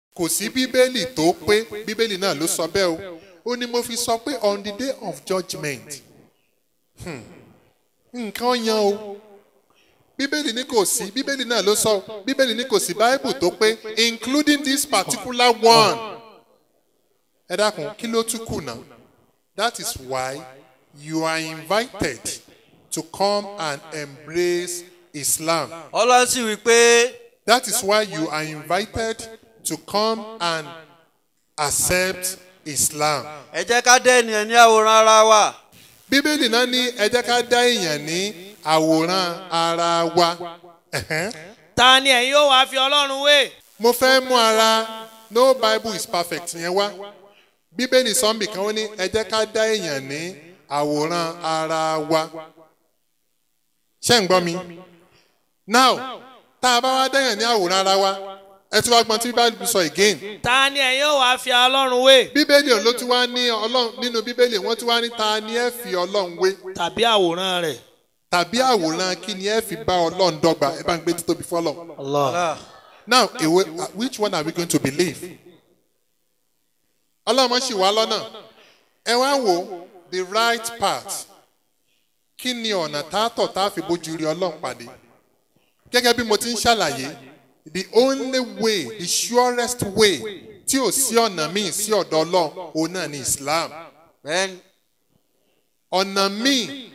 kò sí bíbélì tó pé bíbélì náà ló sọ bẹ́ẹ̀ o ó ní mo fi sọ pé on the day of judgment hmm, nǹkan yan o bíbélì ní kò sí bíbélì náà ló sọ bíbélì ní kò sí báíbù tó pé including this particular one ẹ dákun kí ló tún kù náà that is why you are invited to come and embrace islam ọlọ́run sì wí pé that is why you are invited to come and accept islam ẹ jẹ́ ká dé ènìyàn ní àwòrán ara wa bíbélì náà ní ẹ jẹ́ ká dá èèyàn ní àwòrán ara wa Ẹ̀hẹ́n. ta ni ẹ̀yin yóò wá fi ọlọ́run wé. mo fẹ́ mú ara no bible is perfect yẹn wá bíbélì sọ́nbì kan ó ní ẹ jẹ́ ká dá èèyàn ní àwòrán ara wa ṣé ń gbọ́ mi now tá a bá wá dá èèyàn ní àwòrán ara wa ẹ tún wá gbọ́n tí bíbélì sọ again ta ni ẹ̀yin yóò wá fi ọlọ́run wé. bíbélì ló tún wá ní ọlọ́run nínú bíbélì wọ́n tún wá ní ta ni ẹ fi ọlọ́run wé tàbí àwòrán rẹ̀. tàbí àwòrán kí ni ẹ fi bá ọlọ́run dọ́gba ẹ bá ń gbé títóbi fọlọ́. Allah. now èwe which one are we going to believe? ọlọ́run ṣì wá lọ́nà ẹ wá wo the right path kí ni ọ̀nà tààtọ̀ tá a fi bójú rí ọlọ́run pàdé gẹ́gẹ́ bí mo ti ń ṣàlàyé the only way the surest way tí ò sí ọ̀nà míì sí ọ̀dọ̀ ọlọ́run òun náà ni islam bẹ́ẹ̀ni ọ̀nà míì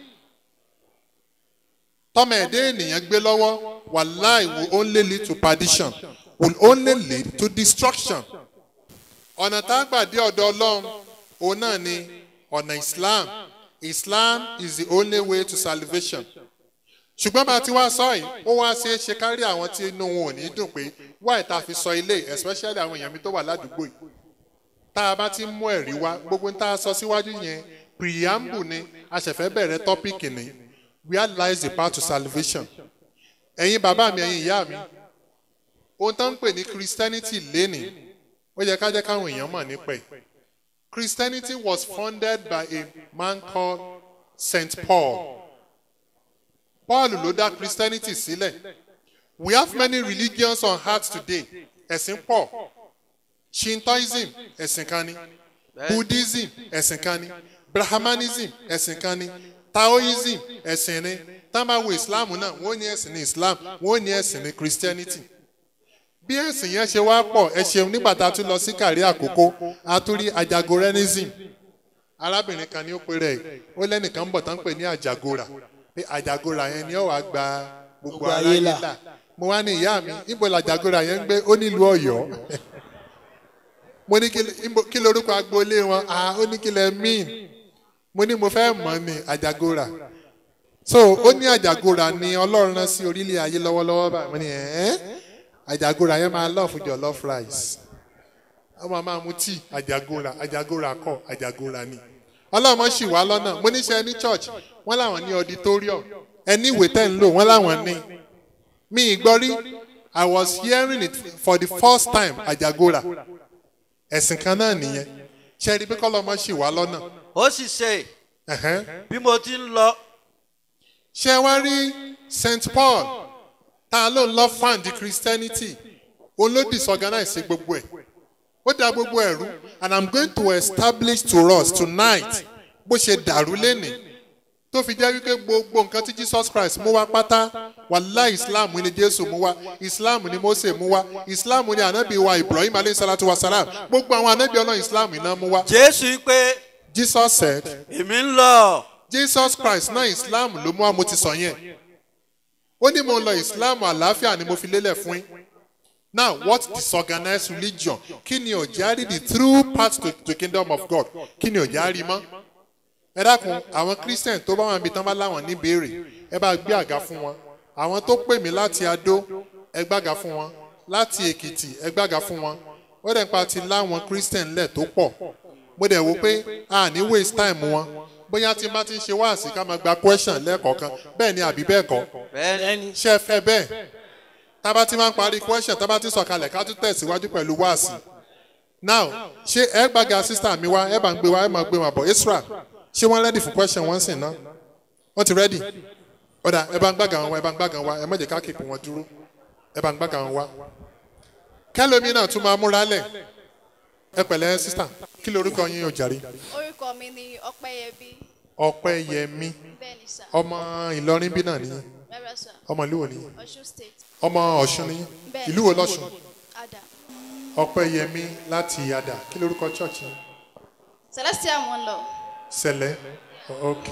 tọ́mọ ẹ̀dá ènìyàn gbé lọ́wọ́ wàláì will only lead to perdition will only lead to destruction ọ̀nà tá a gbà dé ọ̀dọ̀ ọlọ́run òun náà ni ọ̀nà islam islam is the only way to salvation ṣùgbọ́n bá a ti wá sọ yìí ó wá ṣe é ṣe kárí àwọn tí inú wọn ò ní dùn pé wáì tá a fi sọ ilé especially àwọn èèyàn mi tó wà ládùúgbò yìí tá a bá ti mú ẹ̀rí wá gbogbo tá a sọ síwájú yẹn preamble ni a ṣẹ̀fẹ̀ bẹ̀rẹ̀ tọ́pìkì ni where lies the path to salvation ẹ̀yin bàbá mi ẹ̀yin ìyá mi ohun tó ń pè ní christianity lénìí ó yẹ ká jẹ́ káwọn èèyàn mọ̀ nípa ẹ̀ christianity was founded by a man called st paul paul ló dá christianity sílẹ̀ we have many religions on earth today ẹ̀sìn pọ̀ shintoism ẹ̀sìn kan ni buddhism ẹ̀sìn kan ni brahmanism ẹ̀sìn kan ni taoism ẹ̀sìn ni tábàwò islam náà wọ́n ní ẹ̀sìn ní islam wọ́n ní ẹ̀sìn ní christianity bí ẹ̀sìn yẹn ṣe wá pọ̀ ẹ ṣeun nígbà tá a tún lọ sí kàrí àkókò a tún rí ajagorenism arábìnrin kan ní ó pe rẹ̀ ó lẹ́nìkan ń bọ̀ tán pè ní àjàgora pé àjàgora yẹn ni ó wàá gba gbogbo Gbogbo ayé ayé là. là mo wá ní ìyá mi níbo làjàgora yẹn ń gbé ó nílùú ọ̀yọ́ mo ní kí níbo- kí lorúkọ agboolé wọn ah ó ní kí lẹ mean mo ní mo fẹ́ mọ̀ ní àjàgora so ó ní àjàgora ni ọlọ́run rán sí orílẹ̀ ayé lọ́wọ́lọ́wọ́ báyìí mo ní ẹ̀ àjàgora yẹn máa lọ́ọ̀fù jollof rice ọmọ máa mu tíì àjàgora àjàgora kọ àjàgora ni ọlọ́mọ sì wá lọ́nà mo níṣẹ́ ní church wọ́n láwọn ní auditorium ẹni ìwé tẹ̀ ń lò wọ́n láwọn ní mi ì gbọ́ rí i was hearing it for the first time àjàgora ẹ̀sìn kan náà nìyẹn ṣe rí bí kọ́lọ́mọ sì wá lọ́nà ó sì ṣe ẹ̀hẹ́n. bí mo ti ń lọ ṣé wá rí st paul tá a ló ń lọ fan di christianity òun ló disorganize gbogbo ẹ̀ ó da gbogbo ẹ̀ rú and i'm going to establish to us tonight bó ṣe dàrú lénìí tó fi jẹ́ wípé gbogbo nǹkan tí jesus christ mú wá pátá wàhálà islam ni jésù mú wá islam ni mose mú wá islam ni anabi wa ibrahim alayhi salatu wa salam gbogbo àwọn anabi ọlọ́run islam iná mú wá jésù wí pé jesus said èmi ń lọ jesus christ náà islam ló mú wa mo ti sọ yẹn ó ní mo lọ islam àlàáfíà ni mo fi lélẹ̀ fún yín now what disorganized religion kí ni ọ̀já rí the true path to the kingdom of god kí ni ọ̀já rí mọ́ ẹ dákun àwọn christian tó bá wọn bí tán bá láwọn níbèrè ẹ bá gbé àga fún wọn àwọn tó pè mí láti adó ẹ gbága fún wọn láti èkìtì ẹ gbága fún wọn ó dẹ̀ pa ti láwọn christian lẹ̀ tó pọ̀ mo dẹ̀ wò pé a ní waste time wọn bóyá tí n bá ti ń ṣe wáàsí ká máa gba question lẹ́ẹ̀kọ̀ọ̀kan bẹ́ẹ̀ ni àbí bẹ́ẹ̀ kọ́ bẹ́ẹ̀ni ṣé ẹ fẹ́ bẹ́ẹ̀ tábà tí máa ń parí question tábà tí sọ̀kalẹ̀ ká tún tẹ̀síwájú pẹ̀lú wáàsí now ṣé ẹ gbàgà sísá mi wá ẹ bá ń gbé wá ẹ máa gbé wọn bọ̀ isra ṣé wọ́n ready for question wọ́n sìn náà wọ́n ti ready ọ̀dà ẹ bá ń gbàgà wọn wá ẹ bá ń gbàgà wọn wá ẹ má jẹ́ ká kéèpù wọn dúró ẹ bá ń gbàgà wọn wá kẹlòmí náà tún máa múra lẹ̀ ẹ pẹ̀lẹ́ sísà kí lorúkọ yín o jàre orúkọ mi ni ọpẹyẹbí ọpẹ́yẹmí bẹ́ẹ̀ ni sà ọmọ ìlọrin bí náà nìyí rárá sà ọmọ ìlú wo nìyí ọ̀ṣun state ọmọ ọ̀ṣun nìyí bẹ́ẹ̀ ìlú wo lọ́ṣun ada ọpẹ́yẹmí láti àdà kí lorúkọ church yín celestial mo ń lọ sẹlẹ ok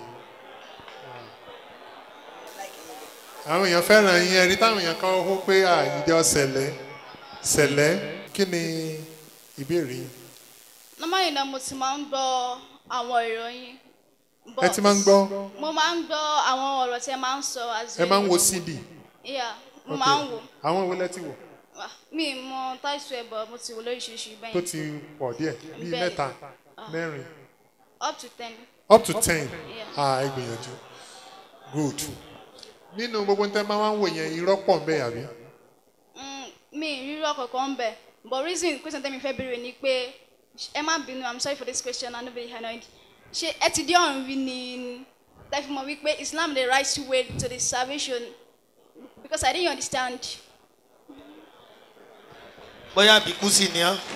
àwọn èèyàn fẹ́ràn yín ẹni táwọn èèyàn kan hó pé àìjọ sẹlẹ sẹlẹ kí ni ìbéèrè yín normally náà mo ti máa ń gbọ́ àwọn ìròyìn ẹ ti máa ń gbọ́ mo máa ń gbọ́ àwọn ọ̀rọ̀ tí ẹ máa ń sọ as ẹ máa ń in- wo cd yeah mo Ok. máa ń wò àwọn wo lẹ ti wò Ah, mi ì mọ táìsù ẹ̀ bọ̀ mo ti wò lóríṣiríṣi tó bẹ́ẹ̀ ti pọ̀ díẹ̀ bíi Bẹ́ẹ̀. mẹ́ta mẹ́rin up to ten up to ten Yeah. ah ẹ gbìyànjú good nínú gbogbo tẹ́ máa ń wò yẹn irọ́ pọ̀ ń bẹ àbí Mm, mi ì rírọ̀ kankan ń bẹ̀ but reason question tẹ́mi fẹ́ béèrè ni pé ẹ má bínú i'm sorry for this question i no be annoyed ṣé ẹ ti dé ọ̀run rí ni tẹ́fí mọ̀ wípé islam the right way to the salvation because i didn't understand bóyá bíkú sí ni ọ́.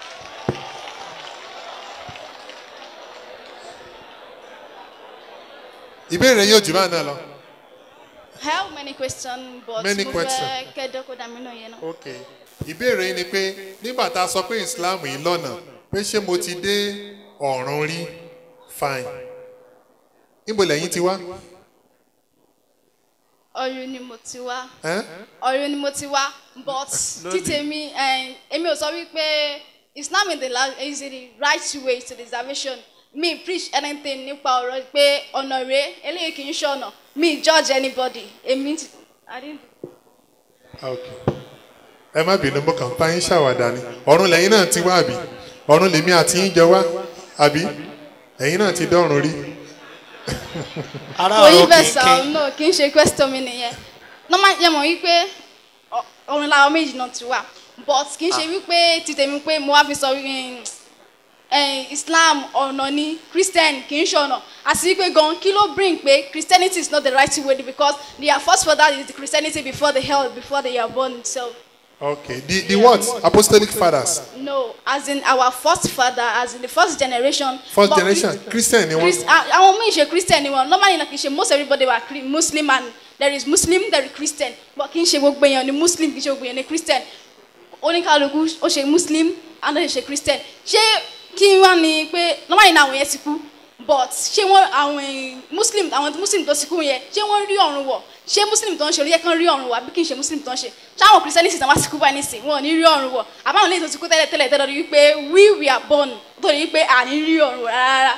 ìbéèrè yóò jù bá náà lọ. I have many questions but Many mo question. fẹ́ kẹ́dọ́kọ̀ dàmí náà yẹn náà. ok ìbéèrè yìí ni pé nígbà tá a sọ pé islam yìí lọ́nà pé ṣé mo ti dé ọ̀run rí fine níbo lẹ́yìn ti wá ọ̀run ni mo ti wá ẹ́n? ọ̀run ni mo ti wá but títèmi eh, èmi ò sọ wípé islam is the, la- is the right way to the salvation me preach anything nípa ọ̀rọ̀ pé ọ̀nà rèé eléyìí kì í ṣe ọ̀nà me judge anybody èmi ti I didn't ok ẹ má bínú mo kàn bá yín ṣàwàdà ni ọ̀run lẹ́yìn náà ti wá àbí ọ̀run lèmi àti yín jọ wá àbí ẹ̀yin náà ti dọ́run rí ara kò yí ọ̀rọ̀ bẹ́ẹ̀ sá kéèké no kì í ṣe question mi nìyẹn normal yẹn mọ̀ wípé ọ- ọ̀run làwọn méjì náà ti wà but kì í ṣe wípé títèmi pé mo wá fi sọ wípé eh, islam ọ̀nà ni christian kì í ṣe ọ̀nà àti wípé gan kí ló bring pé christianity is not the right way because their first father is the christianity before they held before they are born so ok the the what apostolic fathers no as in our first father as in the first generation first but generation christian ni Chris, wọ́n ah, àwọn míì ṣe christian ni wọn normally na kì í ṣe most everybody were Chri- muslim and there is muslim there is christian but kì í ṣe gbogbo èèyàn ni muslim kì í ṣe gbogbo èèyàn ni christian oníkàlùkù ó ṣe muslim and ó ṣe christian ṣé kí wọ́n ní pé normally na àwọn yẹn ti kú but ṣé wọ́n àwọn èèyàn- muslim àwọn muslim tó ti kú yẹn ṣé wọ́n rí ọ̀run wọ̀ ṣé muslim tó ń ṣe orí yẹ kán rí ọ̀run wọ̀ àbí kì í ṣe muslim tó ń ṣe ṣé àwọn christianity tí wọ́n ti kú báyìí nísìnyí wọn ò ní rí ọ̀run wọ̀ àbáwọn lè tó ti kú tẹ́lẹ̀ tẹ́lẹ̀ tẹ́lẹ̀ rí wípé we we are born tó rí wípé à ní rí ọ̀run wọ̀ rárá.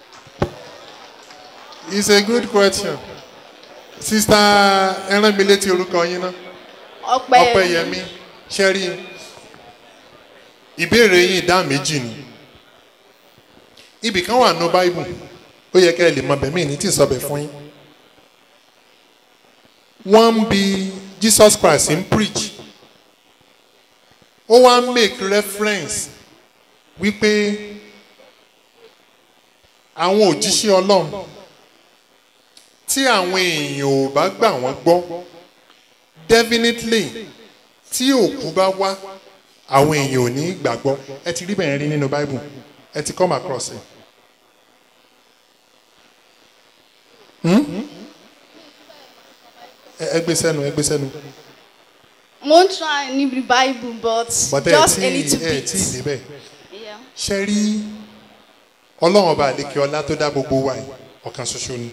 it's a good question sista ẹran mi létí orúkọ yín náà ọpẹ ọpẹyẹmí ṣẹrí ìbéèrè yín ìdá méjì ni ibì kan wà nù báìbù ó yẹ kẹ́ ẹ lè mọ bẹ̀mí ní tí ì sọbẹ̀ fún yín wọ́n ń bi jesus christ ń preach ó wá ń make reference wípé àwọn òjíṣẹ́ ọlọ́run tí àwọn èèyàn ò bá gbà wọ́n gbọ́ definitely tí òkú bá wá àwọn èèyàn ò ní gbàgbọ́ ẹ ti rí bẹ́ẹ̀ rí nínú bible ẹ ti come across it. Hmm? ẹ ẹ gbé sẹ́nu ẹ gbé sẹ́nu mo ń try níbi bible but bọ́tẹ́ ẹ just tí a little ẹ bit tí ì débẹ̀ Yeah. ṣe rí ọlọ́run ọba àlekè ọlá tó dá gbogbo wa yìí ọ̀kan ṣoṣo ni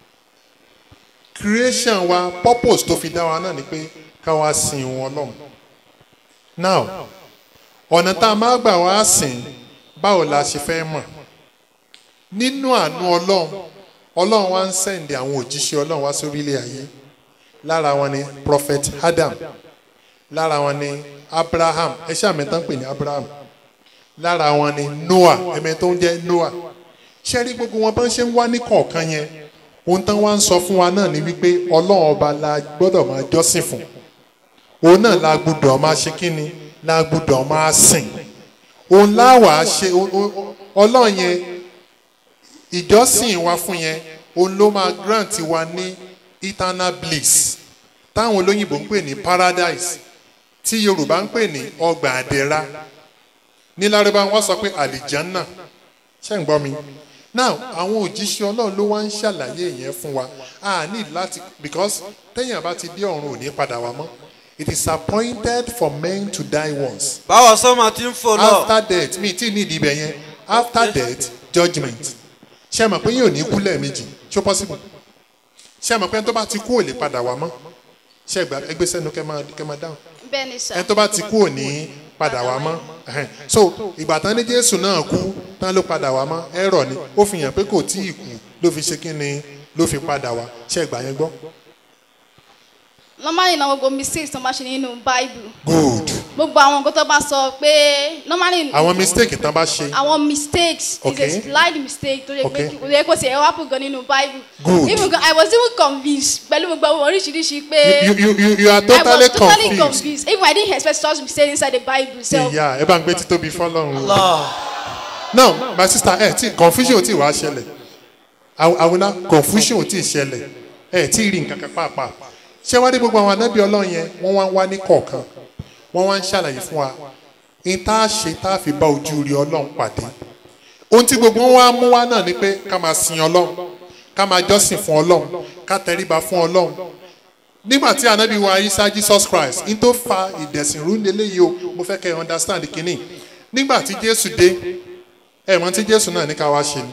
creation wa purpose tó fi dá wa náà ni pé ká wá sin òun ọlọ́run now ọ̀nà tá a máa gbà wá sìn báwo la ṣe fẹ́ mọ̀ nínú àánú ọlọ́run ọlọ́run wá ń sẹ̀ǹdì àwọn òjíṣẹ́ ọlọ́run wá sórí ilé ayé lára wọn ni prophet adam lára wọn ni abraham ẹ ṣáà mẹ́ta ń pè ní abraham lára wọn ni noah ẹ̀mẹ́ tó ń jẹ́ noah ṣé rí gbogbo wọn bá ń ṣe ń wá ní kọ̀ọ̀kan yẹn ohun tán wá ń sọ fún wa náà ni wípé ọlọ́run ọba la gbọ́dọ̀ máa jọ́sìn fún òun náà la gbọ́dọ̀ máa ṣe kí ni la gbọ́dọ̀ máa sìn òun láwàá ṣe o- o- ọlọ́run yẹn ìjọsìn wa fún yẹn òun ló máa grant wa ní eternal bliss táwọn olóyìnbó ń pè ní paradise tí yorùbá ń pè ní ọgbà àdẹ́ra ní lárúbá wọn sọ pé àlìjánná ṣé ń gbọ́ mi now àwọn òjíṣẹ́ ọlọ́run ló wá ń ṣàlàyé yẹn fún wa a ní láti because téèyàn bá ti dé ọ̀run ò ní padà wá mọ́ it is appointed for men to die once báwo sọ́mọ tí ń fò lọ. after death mi tí ní ìdí ibẹ̀ yẹn after death judgement ṣé ẹ mọ̀ pé yóò ní kú lẹ́ẹ̀mejì ṣó possible ṣé ẹ mọ̀ pé ẹni tó bá ti kú ò lè padà wá mọ́ ṣé ẹ gbà ẹgbẹ́ sẹ́nu kẹ́ máa kẹ́ máa dáhùn bẹ́ẹ̀ ni sà ẹni tó bá ti kú ò ní padà wá mọ́ Ẹhẹ́n. so ìgbà tán ní jésù náà kú tán ló padà wá mọ́ ẹ̀rọ ni ó fi hàn pé kò tí ì kú ló fi ṣe kí ni ló fi padà wá ṣé ẹ gbà yẹn gbọ́. normally na gbogbo mistakes tó máa ṣe nínú bible good gbogbo àwọn nǹkan tó bá sọ pé normally àwọn mistake tán bá ṣe àwọn mistakes Okay. is a slight mistake tó yẹ pé Okay. kò yẹ kó ṣe ẹ wá pò gan nínú bible Good. even gan i was even convinced pẹ̀lú gbogbo àwọn oríṣiríṣi pé you you you you are i totally was totally confused. confused even i didn't expect such mistake inside the bible so ìyá ẹ bá ń gbé títóbi fọlọ́run. Allah. no my sister ẹ tí confusion ò tí wàá ṣẹlẹ̀ Àw- àwòrán confusion ò tí ṣẹlẹ̀ ẹ tí rí nǹkan kan pàápàá ṣé wá dé gbogbo àwọn anábì ọlọ́run yẹn wọ́n wá ń wá ní kọ̀ọ̀kan wọ́n wá ń ṣàlàyé fún wa ní tá a ṣe tá a fi bá ojú rí ọlọ́run pàdé ohun tí gbogbo wọn wá mú wá náà ni pé ká máa sin ọlọ́run ká máa jọ́sìn fún ọlọ́run ká tẹríba fún ọlọ́run nígbà tí anabi wa isa jesus christ n tó fa ìdẹ̀sìnrú lélẹ́yìí o mo fẹ́ kẹ́ ẹ understand kínní nígbà tí jésù dé ẹ mọ̀ tí jésù náà ní ká wá ṣe ni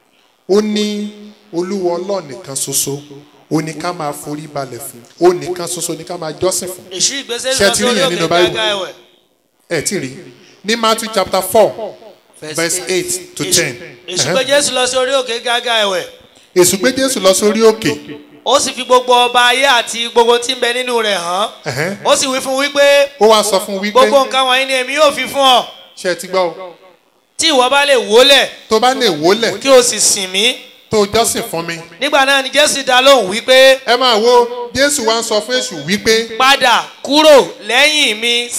ó ní olúwa ọlọ́ọ̀ nìkan ṣoṣo ó ní ká máa forí balẹ̀ fún ó nìkan ṣoṣo ní ká máa jọ́sìn fún èṣù ìgbésẹ̀ Ṣé ẹ lọ ti rí sórí yẹn òkè nínú Bible? gágá ẹ̀wẹ̀. ẹ tí rí ní matthew chapter four verse eight to ten èṣù gbé jésù lọ sórí òkè gágá ẹ̀wẹ̀ èṣù gbé jésù lọ sórí òkè ó sì fi gbogbo ọba ayé àti gbogbo tí ń bẹ nínú rẹ̀ hàn ẹ̀hẹ́n. ó sì wí fún wípé ó wá sọ fún wípé gbogbo nǹkan wọ̀nyí ni èmi yóò fi fún ọ ṣe ti gbọ́ o tí ìwọ bá lè wólẹ̀ tó bá lè wólẹ̀ kí o sì sìn mí tó jọ́sìn fún mi nígbà náà ni jésù dá lóhùn wípé ẹ máa wo jésù wá ń sọ fún èṣù wípé padà kúrò lẹ́yìn mi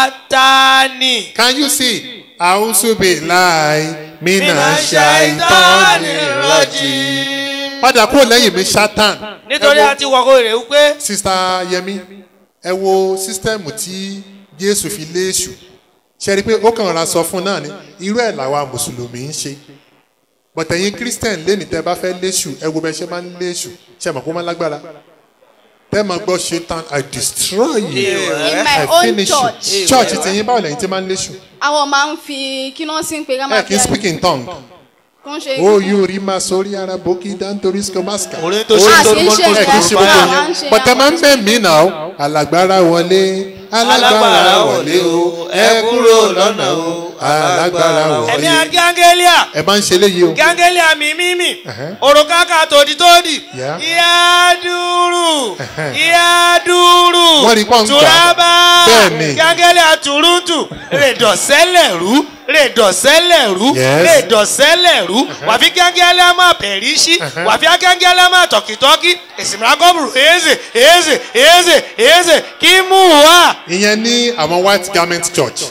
sátánì. can you see àwùsùbí láì mínà Mina ṣàìtọ́ni rọ́jì padà kúrò lẹ́yìn mi sátán nítorí a ti wọ̀kọ̀ rẹ̀ wípé sista yẹmi ẹ wo sísítẹ́ẹ̀mù tí jésù fi lé èṣù ṣe rí i pé ó kàn ra sọ fún náà ni irú ẹ̀ làwa mùsùlùmí ń ṣe bọ̀tẹ̀yìn christian lẹ́ni tẹ́ bá fẹ́ léṣù ẹ wo bẹ́ẹ̀ ṣe máa ń léṣù ṣe mọ̀ kó má lágbára tẹ́ máa gbọ́ ṣetán i destroy you in my i own finish church you church tẹ̀yìn báwo lẹ́yìn tí máa ń léṣù àwọn máa ń fi kí náà sí ń pe ká ẹ máa kì í speak in tongue kó ń ṣe ó yóò rí máa sórí ara bókí dáńtorí skomaska orin tó Ah, ṣe tó kì í mọ́ ṣe tó ẹ kì í ṣe Àwọn gbogbo máa ń yẹn ṣe bọ̀tẹ́ àwọn máa ń bẹ̀ mí náà alágbára wọlé alágbára wọlé o ẹ kúrò lọ́nà o alágbára ẹ̀mí wọlé gángélíà ẹ máa ń ṣe léyìí o gángélíà mi mímì Ẹ̀hẹ́. òrùkàkà tòdìtòdì Yeah. ìyá dúró Ẹ̀hẹ́. ìyá dúró Wọ́n rí pọ́ǹkà. tùràbà Bẹ́ẹ̀ni. gángélíà tùrùntù rèdọ̀sẹ́lẹ̀rú rèdọ̀sẹ́lẹ̀rú Yes. rèdọ̀sẹ́lẹ̀rú wàfi gángélíà máa pẹ̀ríṣí wàfi gángélíà máa tọ̀kìtọ́kì èsìmìlágọ́bùrù èzè èzè èzè èzè kí mú wá. ìyẹn ní àwọn white garment church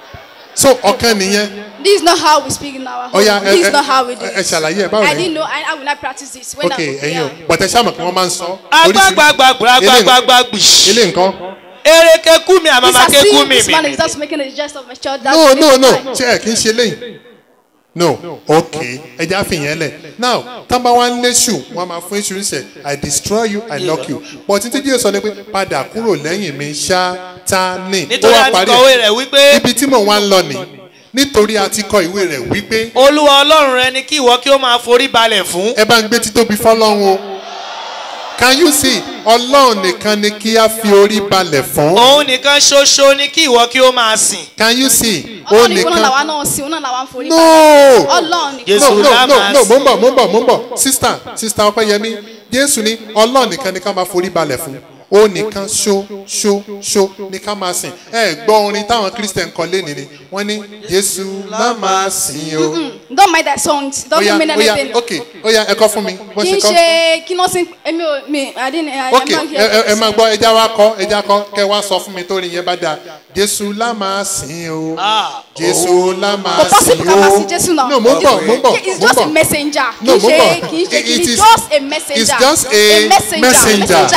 so ọ̀kan nìyẹn this is not how we speak in our home Ọya, ẹ- this is ẹ- not how we do ẹ- ẹ it ṣàlàyé ẹ, báwo i lẹ́yìn? didn't know and i will not practice this when ok i go ẹ̀yin o there bọ̀tẹ́ sáàmù kí wọ́n máa ń sọ agbagbagbagbagbagbagbì. ilé nǹkan ereke kú mi this àmàmà as ké kú if mi this man mi. is just making a jest of my child that's no the no reason no why. ṣe ẹ kì í ṣe léyìn no ok ẹja fìyẹn lẹ now tábà wá ń léṣù wọn máa fún èṣù ṣe i destroy you i lock you but títí díẹ̀ sọ ni pé padà kúrò lẹ́yìn mi ṣáátánì ó nítorí wá parí àtikọ̀wé ẹ̀ rẹ̀ wípé ibi tí mò ń wá ń lọ ni nítorí a ti kọ ìwé rẹ̀ wípé olúwa ọlọ́run rẹ ni kí ìwọ kí ó máa forí balẹ̀ fún. ẹ bá ń gbé títóbi fọlọ́run o can you see ọlọ́run nìkan ni kí a fi orí balẹ̀ fún òun nìkan ṣoṣo ni kí ìwọ kí ó máa sìn. can you see ó ọlọ́run nìkan náà làwa nìkan náà sí òun náà làwa ń forí no balẹ̀. ọlọ́run nìkan Jésù no no la no máa no mo ń sìn. bọ̀ mo ń bọ̀ mo ń bọ̀ sista sista ọpẹ́yẹmí jésù ní ọlọ́run nìkan ni ká máa forí balẹ̀ fún ó nìkan ṣó ṣó ṣó ni ká máa sìn ẹ gbọ́ orin táwọn christian kọ lé nìyí wọ́n ní jésù lá máa sìn o. don't mind that song it ó yá doesn't mean ó yá anything. ok ó yá ẹ kọ́ fún mi bó kì ṣe í kọ́. ṣe kí náà sí èmi ò mi i didn't i ok am not ẹ ẹ- here. ẹ máa gbọ́ ẹja wa kọ́ ẹja kọ́ kẹ wá sọ fún mi tó rí yẹn bá dáa jésù lá máa sìn o jésù lá máa kò sìn possible ká máa sí o jésù náà. no mo ń bọ̀ mo ń bọ̀ it's mo ń just a bọ̀ messenger. No, kì í mo ń ṣe bọ̀. kì í ṣe It- kì it í is- just a messenger. it's just a messenger messenger. messenger ni.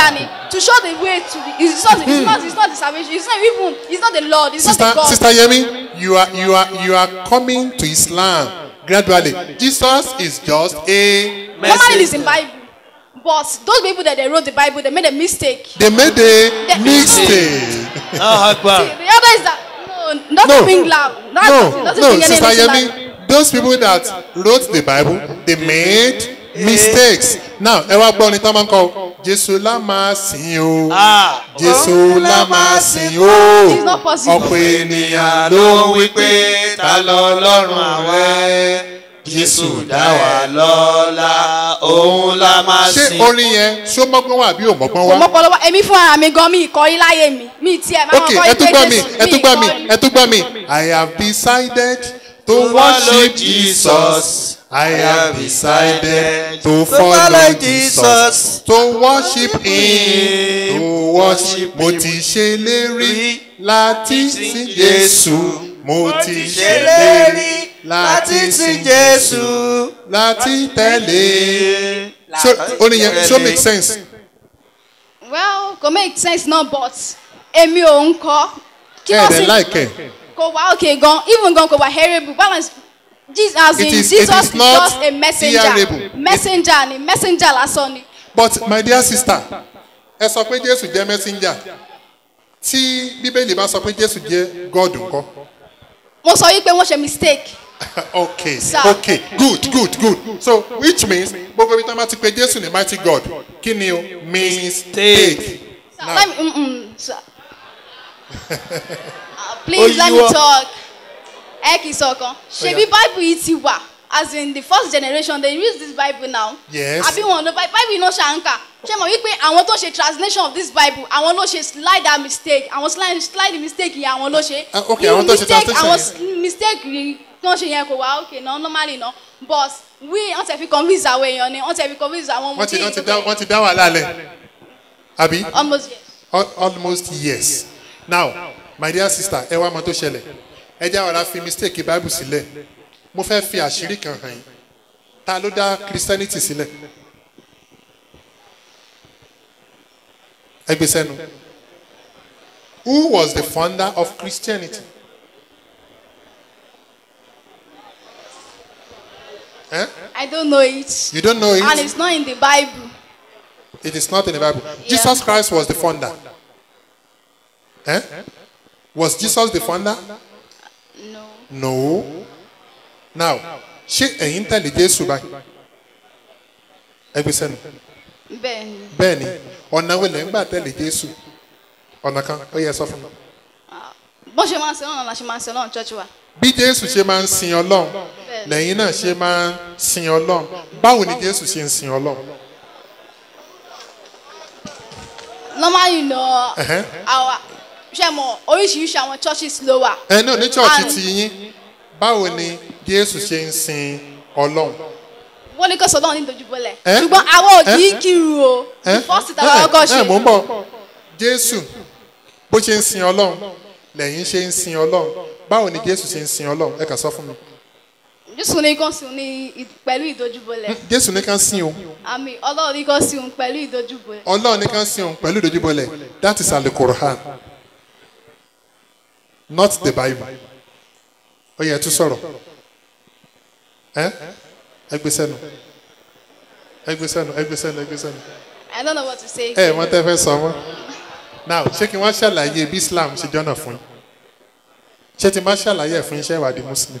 to show the way to the it's not it's not it's not the salvation it's not even it's not the lord it's sister not the god sister yemi you are you are you are coming to islam gradually jesus is just a normally it's in bible but those people that they wrote the bible they made a mistake they made a The- mistake Ah, Akbar. See, the other is that no not no to bring loud that's no not to no bring any sister anything loud. yemi those people that wrote the bible they made mistakes now ẹ wá gbọ́ ni tán máa ń kọ jésù lá máa sìn o Ah. jésù lá máa sìn o It's not possible. ọ̀pọ̀ ènìyàn ló ń wí pé ta lọ lọ́rùn àwẹ̀ jésù dá wa lọ́la òun la máa ṣé orin yẹn ṣó mọ́gbọ́n wà bí ò mọ́gbọ́n kò wá. mọ pọlọpọ èmi fún ara mi gan mi ìkọrí láyé mi mi tiẹ̀ máa ok kọ́ ẹ tún gbọ́ mi ẹ tún gbọ́ mi ìkọrí. ẹ tún gbọ́ mi i have decided to worship jesus i have decided to follow jesus to worship him to worship mo ti ṣe lérí láti sin jésù mo ti ṣe lérí láti sin jésù láti tẹ̀lé so orin yẹn so make sense. well kò make sense náà but èmi ò ń kọ́ kí ẹ wọ́n dẹ̀ sì láìkẹ́. kò wá okay gan even gan kò wá hearable balance jesus as It in is- it jesus is is not just a messenger hearable. messenger ni messenger lásán ni but my dear sister ẹ sọ pé jésù jẹ messenger tí bíbélì bá sọ pé jésù jẹ god nǹkan mo sọ yìí pé wọ́n ṣe mistake okay Sir. okay good good good so which means gbogbo ibi tí wọn bá ti pe jésù ní mighty god kí ni o mistake Sir, Now- let me mm -mm, sir. Uh, please let me Oyiwo. talk ẹ kì í sọkan ṣebí bible yìí ti wà as in the first generation they use this bible now Yes. àbí wọn ló bible iná ṣàǹkà ṣé mo wípé àwọn tó ṣe translation of this bible àwọn ló ṣe slide that mistake àwọn slide slide mistake yẹn àwọn ló ṣe Ah, okay, Irú àwọn tó ṣe mistake translation àwọn yẹn. s- mistake yìí tó ń ṣe yẹn kò wá okay náà normally náà but we wọ́n ti fi convince àwọn èèyàn ni wọ́n ti fi convince àwọn ọmọ wọ́n ti wọ́n ti dá wọ́n ti dá wàhálà lẹ̀ àbí almost yes. Al- almost yes now my dear sister ẹ wá mọ tó ṣẹlẹ̀ ẹ jẹ́ àwọn ará fi mistake bible sílẹ̀ mo fẹ́ fi àṣírí kan hàn yín ta ló dá christianity sílẹ̀ ẹ gbé sẹ́nu who was the founder of christianity eh? I don't know it. you don't know it And it's not in the Bible. It is not in the Bible. Jesus Christ was the founder. Eh? Was Jesus the founder? No. No. Now, ṣé ẹ̀yin tẹ̀lé Jésù báyìí? Ẹgbẹ́ sẹ́nu. Bẹ́ẹ̀ni. Bẹ́ẹ̀ni, ọ̀nà wo lẹ̀ ń gbà tẹ̀lé Jésù? Ọ̀nà kan, ó yẹ sọ fún mi. Bó ṣe máa ń ṣe náà la ṣe máa ń ṣe náà church wa. Bí Jésù ṣe máa ń sin Ọlọ́run, lẹ́yìn náà ṣe máa ń sin Ọlọ́run. Báwo ni Jésù ṣe ń sin Ọlọ́run? Normally no. Ẹ̀hẹ́n. Àwa ṣe mọ̀ oríṣiríṣi àwọn churches ló wà. Ẹ náà ní chọ́ọ̀chì And- ti yín, báwo ni Jésù ṣe ń sin Ọlọ́run? Wọ́n ní kó sọ náà ní dojúbọlẹ̀. Eh? Ṣùgbọ́n àwọn ò kì í Eh? kírun o. ẹ The first thing àwọn ọkọ̀ ẹ mò ń ṣe. bọ̀ jésù bó ṣe ń sin ọlọ́run lẹ́yìn ṣe ń sin ọlọ́run báwo ni jésù ṣe ń sin ọlọ́run ẹ kà sọ fún mi Jésù ní kó sùn ní ì- pẹ̀lú ìdojúbọlẹ̀. jésù ní ká sin òun Àmì Ọlọ́run ní kó sùn pẹ̀lú ìdojúbọlẹ̀. ọlọ́run ní ká sin òun pẹ̀lú ìdojúbọlẹ̀ that is alukorahan not the bible ó yẹ ẹ tún sọ̀rọ̀ ẹ ẹ gbé sẹ́nu ẹ gbé sẹ́nu ẹ gbé sẹ́nu ẹ gbé sẹ́nu I don't know what to say. ẹ mọ tẹ́ fẹ́ sọ mọ́ now ṣé kí wọ́n ṣàlàyé bí islam ṣe jọ́nà fún yín ṣé tí n bá ṣàlàyé ẹ̀ fún yín ṣe ìwádìí muslim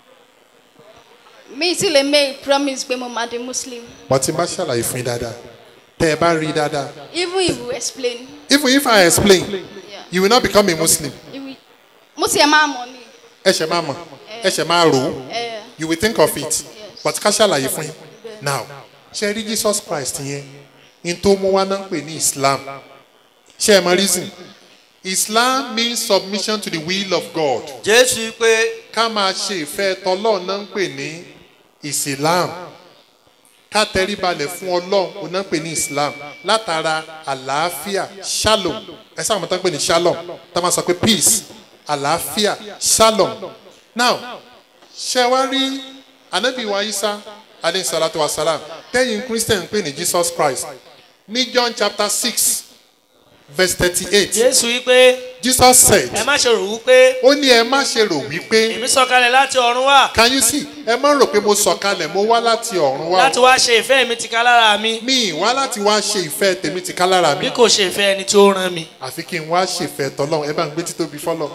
Mi ti lè make promise pé mo máa di Muslim. but tí n bá ṣàlàyé fún yín dáadáa tẹ́ ẹ bá rí i dáadáa Even if you explain. even if i explain Yeah. you will not become a muslim if we- Mo ti ẹ̀ máa mọ̀ ni. ẹ ṣẹ̀ máa mọ̀ ẹ ṣẹ̀ máa rò ó Eh, you will think of it but ká ṣàlàyé fún yín now ṣe rí jesus christ yẹn in tó mú wá náà ń pè ní islam ṣe ẹ mọ reason islam means submission to the will of god jésù pé ká máa ṣe ìfẹ́ tọlọ́run náà ń pè ní islam ká tẹríbalẹ̀ fún ọlọ́run òun náà ń pè ní islam látara àlàáfíà shalom ẹ sáà mọ̀ tán pè ní shalom tá a máa sọ pé peace àlàáfíà shalom now ṣe wá rí anabi wa isa alayhi salatu wa salam tẹ́yìn christian pè ní jesus christ ní john chapter six verse thirty-eight jésù wípé jesus said ẹ má ṣe rò wípé ó ní ẹ má ṣe rò wípé èmi sọ̀kalẹ̀ láti ọ̀run wá can you see ẹ má rò pé mo sọ̀kalẹ̀ mo wá láti ọ̀run wá láti wá ṣe ìfẹ́ mi tìka lára mi mi ì wá láti wá ṣe ìfẹ́ tèmi ti ká lára bí mi kò ṣe ìfẹ́ ẹni tí ó rán mi. àfi kí n wá ṣèfẹ́ tọ́lọ́run ẹ bá ń gbé títóbi fọ́lọ́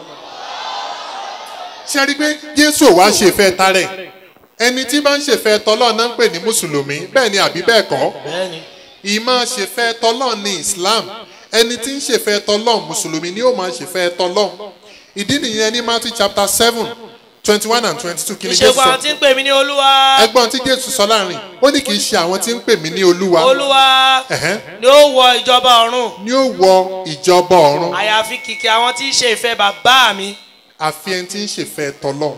ṣe rí i pé jésù ò wá ṣèfẹ́ tarẹ̀ ẹni tí bá ń ṣèfẹ́ tọ́lọ́run náà ń pè ní mùsùlùmí bẹ́ẹ̀ ni àbí bẹ́ẹ̀ kọ́ bẹ́ẹ̀ni ìmọ̀ ṣèfẹ́ tọ́lọ́run ní islam ẹni tí ń ṣèfẹ́ tọ́lọ́run mùsùlùmí ni ó máa ṣèfẹ́ tọ́lọ́run ìdí nìyẹn ní matthew chapter seven twenty one and twenty two kí ni jésù ìṣègùn àwọn sọ tí ń pè mí ní olúwa ẹgbọ́n tí jésù sọ láàrin ó ní kì í ṣe àwọn tí ń pè mí ní olúwa olúwa Ẹ̀hẹ́n. ni ó wọ ìjọba ọ̀run ni ó wọ ìjọba ọ̀run àyàfi kìkì àwọn tí ń ṣe ìfẹ́ bàbá mi. àfi ẹni tí ń ṣèfẹ́ tọ́lọ́run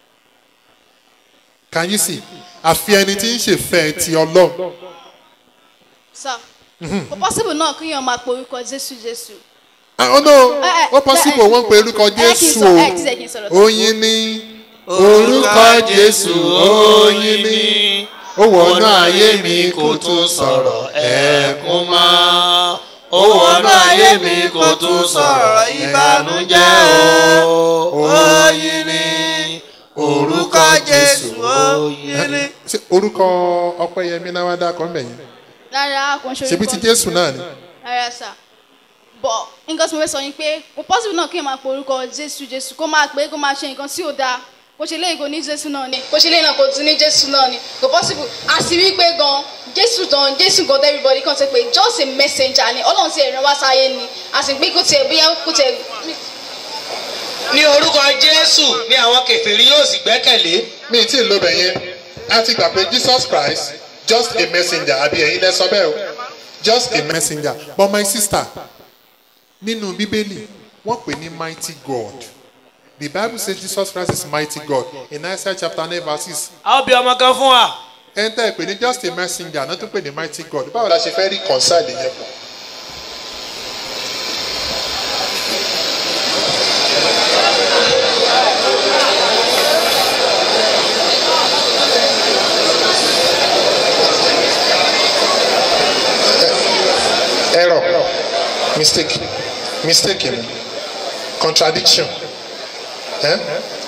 can you see àfi ẹni tí ń ṣèfẹ́ ti ọlọ́run sir kò possible náà kí èèyàn máa pe orúkọ jésù jésù ah oh no Eh, eh, ó possible eh, wọ́n pe orúkọ ẹ kì í jésù sọ- ẹ kì í sọ- ẹ kì í sọ̀rọ̀ o oyin ní orúkọ jésù oyin ní ó wọnú ayé mi kò tún sọ̀rọ̀ ẹ̀kún mọ́ ó wọnú ayé mi kò tún sọ̀rọ̀ ìbànújẹ́ o oyin ni orúkọ jésù oyin ni. ṣé orúkọ ọpẹ́yẹmí náà wá dákọ ń bẹyìn rárá kò ń ṣe ṣebí ti jésù náà ni rárá sà bọ̀ nǹkan tí mo fẹ́ sọ ni pé kò possible náà kí èèyàn máa pe orúkọ jésù jésù kó máa pé kó máa ṣe nǹkan tí ò dáa kò ṣe léyìn kò ní jésù náà ni kò ṣe léyìn náà kò tún ní jésù náà ni kò possible àti wípé gan jésù gan jésù gan tẹ́ everybody kan ṣe pé just a messenger ni ọlọ́run ti ẹ̀ràn wá sáyé ni àti pé kò tiẹ̀ bóyá kò tiẹ̀ ní orúkọ jésù ni àwọn kẹfìrí yóò sì gbẹ́kẹ̀lé. mi tí ì lo bẹ̀ yẹn a ti gbà pé jesus christ just a messenger àbí ẹ̀yin lẹ sọ bẹ́ẹ̀ o just a messenger but my sister nínú bíbélì wọ́n pè ní mighty god the bible says jesus christ is mighty god in isaiah chapter nine verse six a ó bí ọmọ kan fún wa. ẹni tẹ́ ẹ pè ní just a messenger náà tún pè ní mighty god báwo la ṣe fẹ́ rí concile yẹn pọ̀. error mistake mistake ni contradiction eh?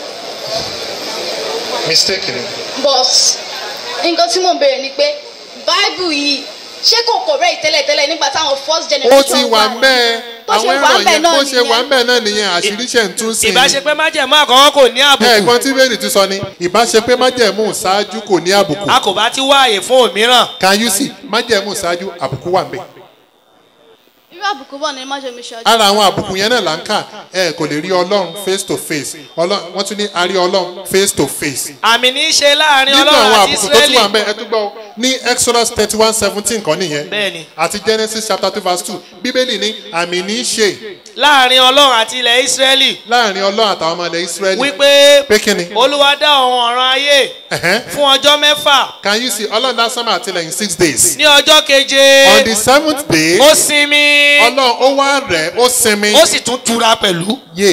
mistake ni. but nǹkan tí mò ń béèrè ni pé bible yìí ṣé kò correct tẹ́lẹ̀tẹ́lẹ̀ nígbà táwọn first ó generation ti wà mẹ́ẹ̀ Bó ṣe àwọn wà ẹ̀rọ ńbẹ̀ yẹn náà bó ṣe wà nìyẹn. mẹ́ẹ̀ náà nìyẹn àṣírí ṣe ń tún sí i. ìbáṣepẹ́ májẹ̀mú àkọ́kọ́ kò ní àbùkù. ẹ̀gbọ́n tí bẹ́ẹ̀ni ti sọ ni ìbáṣepé májẹ̀mú ṣáájú kò ní àbùkù a kò bá ti wá àyè fún òmíràn. can you see májẹ̀mú ṣáájú àbùkù wà ńbẹ̀. irú àbùkù bọ̀ ní májèmí ṣáájú. ara àwọn àbùkù yẹn náà là ń kà ẹ kò lè rí ọlọ́run face to face Ọlọ́run- wọ́n tún ní a rí ọlọ́run face to face. àmì ní í ṣe láàrin nínú ọlọ́run àwọn àti àbùkù tó tún wà israẹli. ńbẹ̀ ẹ tún gbọ́ ní exodus thirty one seventeen kan nìyẹn bẹ́ẹ̀ni àti genesis chapter two verse two bíbélì ní àmì ní í ṣe láàrin ọlọ́run àti ilẹ̀ israẹli láàrin ọlọ́run àtàwọn ọmọ ilẹ̀ israẹli wípé pé kí ni olúwa dá ọ̀hún ọ̀ràn ayé Ẹ̀hẹ́n. fún ọjọ́ mẹ́fà can you see ọlọ́run dá sánmà àtìlẹ̀ in six days ní ọjọ́ keje on the seventh day ó sinmi ọlọ́run ó wá rẹ̀ ó sinmi ó sì tún tura pẹ̀lú. yé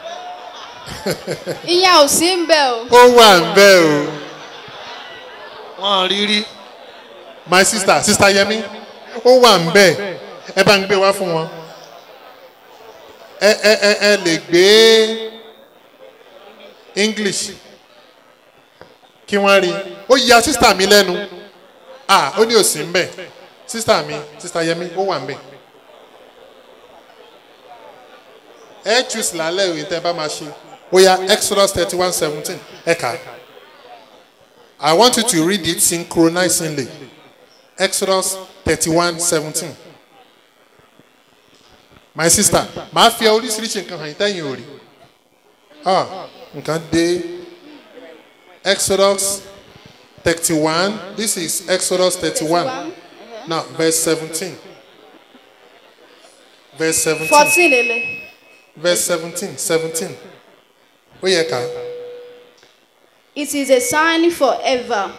ìyẹn ò sí ń bẹ̀ o. ó wà ń bẹ́ o wọn rí rí. my sister sister yẹmi ó wà ń bẹ́ ẹ bá ń gbé wá fún wọn ẹ ẹ ẹ ẹ lè gbé english kí wọ́n rí ó ya sister mi lẹ́nu ah ó ní òsì ń bẹ̀ sister mi sister yẹmi ó wà ń bẹ̀ ẹ choose lálẹ́ òye tẹ́ ẹ bá máa ṣe ó ya exodus thirty one seventeen ẹ kà á. I want you to read it synchronizingly. Exodus 31 17. My sister, màá fi oríṣiríṣi nǹkan hàn yín tẹ́yìn ò rí. Ah, nǹkan dé. Exodus 31. This is Exodus 31. Now, verse 17. Verse 17. fourteen lele. Verse 17. 17. Ó yẹ ká. It is a sign forever.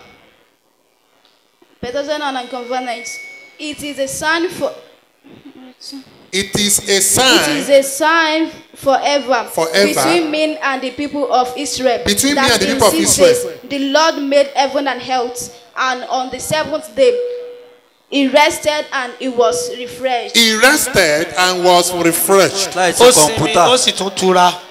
Better and covenant. It is a sign for. It is a It sign. is a sign forever, Forever. between me and the people of Israel. Between me that and the in people of six Israel. days The Lord made heaven and earth, and on the seventh day he rested and he was refreshed. He rested and was refreshed. láì sí ó sinmi kọ̀ǹpútà ó sì tún tura